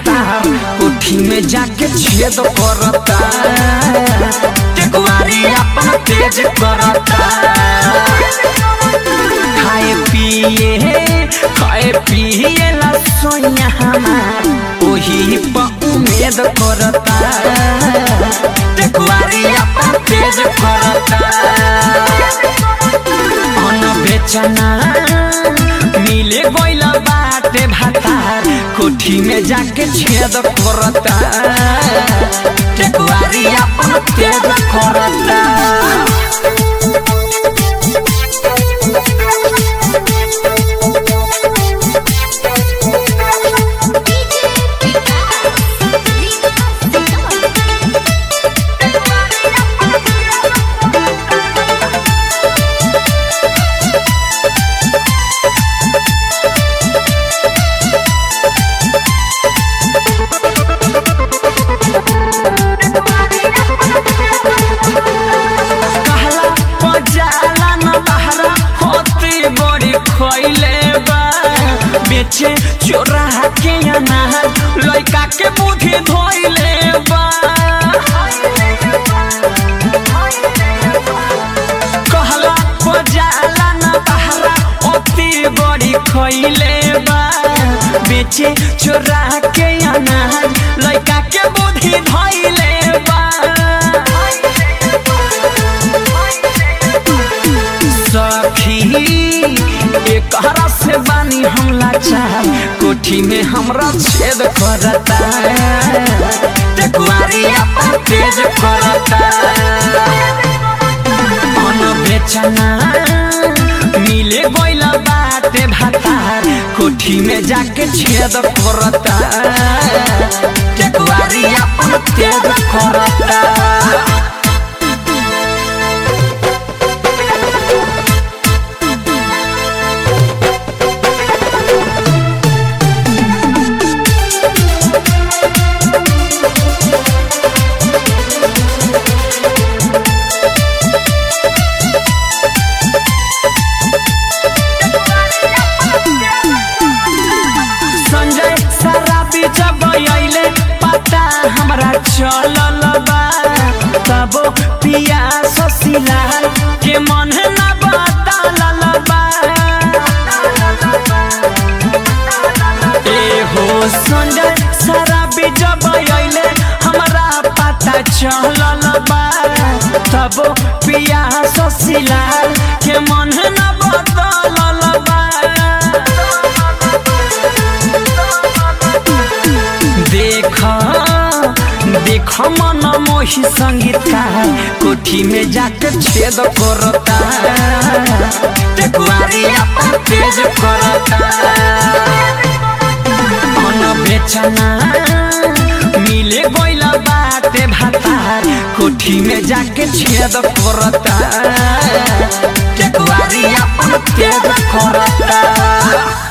भातार कोठी में जाके छेद करता टेकुआरी अपन तेज करता खाए पिए खाए पिए ला सोया हमार ओही पर उम्मीद करता टेकुआरी अपन तेज करता अन बेचना मिले गइल बाटे भातार कोठी में जाके छेद करता टेकुआरी अपन तेज करता कहला पजाला न बहरा होती बड़ी खइले बा बेचे चोरा के अनार लइका के बुद्धि धोइले बा कहला पजाला न बहरा होती बड़ी खइले बा बेचे चोरा के अनार लइका के बुद्धि धोइले बा सखी एकरा से बानी हम लाचार कोठी में हमरा छेद करता टेकुआरी अपन तेज करता अन बेचना मिले गइल बाटे भातार कोठी में जाके छेद करता टेकुआरी अपन तेज करता संजय शराबी जब अइले पता हमरा चलल बा तब पिया ससिलाल के मन न बतालल बा ए हो संजय शराबी जब अइले हमरा पता चलल बा तब पिया ससिलाल के मन न बतालल बा देख देख मन मोही संगीतकार कोठी में जाके छेद करता टेकुआरी अपन तेज करता मन बेचना मिले गइल बाटे भातार कोठी में जाके छेद करता टेकुआरी अपन तेज करता